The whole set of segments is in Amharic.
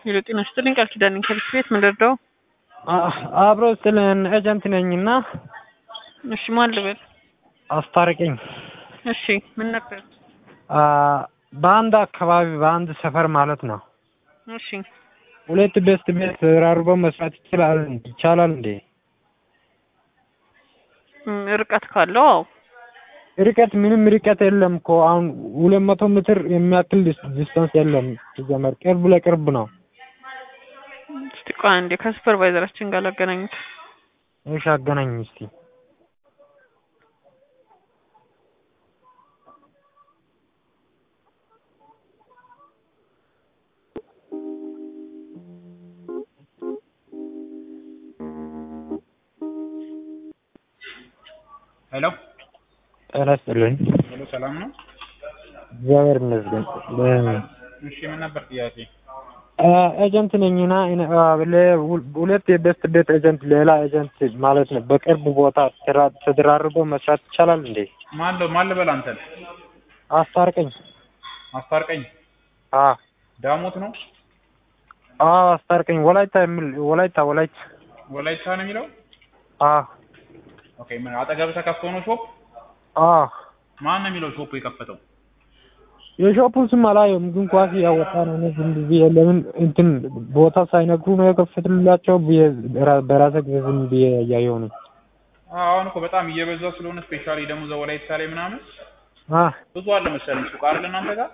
ሄሎ ጤና ይስጥልኝ ቃል ኪዳን ነኝ ከብስ ቤት ምን ልርዳው? አብሮ ስልን ኤጀንት ነኝና እሺ ማን ልበል? አስታርቅኝ። እሺ ምን ነበር? በአንድ አካባቢ በአንድ ሰፈር ማለት ነው እሺ ሁለት ቤስት ቤት ተራርቦ መስራት ይችላል ይቻላል እንዴ? እም፣ ርቀት ካለው አዎ ርቀት ምንም ርቀት የለም እኮ አሁን ሁለት መቶ ሜትር የሚያክል ዲስታንስ የለም። ሲጀመር ቅርብ ለቅርብ ነው። እስቲ ቆይ አንዴ ከሱፐርቫይዘራችን ጋር ላገናኙት። እሺ አገናኝ እስቲ። ሄሎ ጤና ይስጥልኝ። ሄሎ፣ ሰላም ነው? እግዚአብሔር ይመስገን። እሺ ምን ነበር ጥያቄ? ኤጀንት ነኝና እኔ- አ፣ ለ- ሁለት የቤስት ቤት ኤጀንት ሌላ ኤጀንት ማለት ነው በቅርብ ቦታ ተራ- ተደራርቦ መስራት ይቻላል እንዴ? ማን ለው ማን ልበል አንተን? አስታርቀኝ። አስታርቀኝ አ ዳሞት ነው አ አስታርቀኝ። ወላይታ የሚል ወላይታ ወላይታ ወላይታ ነው የሚለው? አ ኦኬ ምን አጠገብ ተከፍቶ ነው ሾፕ? አ ማን ነው የሚለው ሾፕ የከፈተው? የሾፑን ስም አላየሁም፣ ግን ኳስ እያወጣ ነው። እኔ ዝም ብዬ ለምን እንትን ቦታ ሳይነግሩ ነው የከፈትላቸው ብዬ በራ- በራሴ ጊዜ ዝም ብዬ እያየሁ ነው። አዎ፣ አሁን እኮ በጣም እየበዛ ስለሆነ ስፔሻሊ ደግሞ እዛ ወላይታ ላይ ምናምን አ ብዙ አለ መሰለኝ ሱቅ አይደል እናንተ ጋር?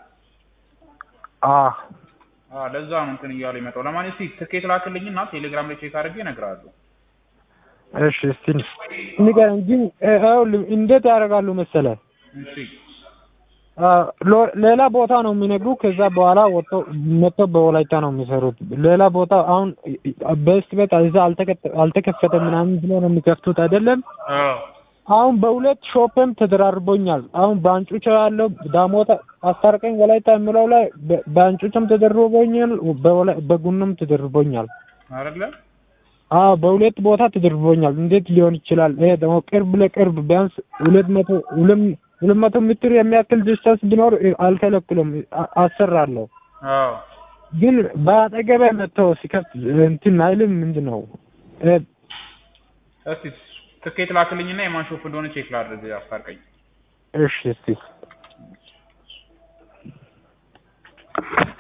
አ አዎ ለዛ ነው እንትን እያሉ ይመጣው። ለማን እስቲ ትኬት ላክልኝና ቴሌግራም ላይ ቼክ አድርጌ እነግርሃለሁ። እሺ እስቲ ንገረኝ። ግን ይኸውልህ እንዴት ያደርጋሉ መሰለህ እሺ አ፣ ሎ- ሌላ ቦታ ነው የሚነግሩ። ከዛ በኋላ ወጥቶ መጥቶ በወላይታ ነው የሚሰሩት። ሌላ ቦታ አሁን በስት ቤት እዛ አልተከተ- አልተከፈተም ምናምን ብሎ ነው የሚከፍቱት አይደለም። አዎ አሁን በሁለት ሾፕም ተደራርቦኛል። አሁን በአንጩቻ ያለው ዳሞታ አስታርቀኝ ወላይታ የሚለው ላይ በ- በአንጩቻም ተደርቦኛል፣ በወላ- በጉንም ተደርቦኛል። አይደለ? አዎ በሁለት ቦታ ተደርቦኛል። እንዴት ሊሆን ይችላል? ይሄ ደግሞ ቅርብ ለቅርብ ቢያንስ ሁለት መቶ ሁለት ሁለት መቶ ሜትር የሚያክል ዲስታንስ ቢኖር አልከለክሉም፣ አ- አሰራለሁ። አዎ ግን በአጠገቤ መጥተው ሲከፍት እንትን አይልም። ምንድን ነው እ፣ እስቲ ትኬት ላክልኝና የማን ሾፕ እንደሆነ ቼክ ላድርግ። አስታርቀኝ። እሺ እስቲ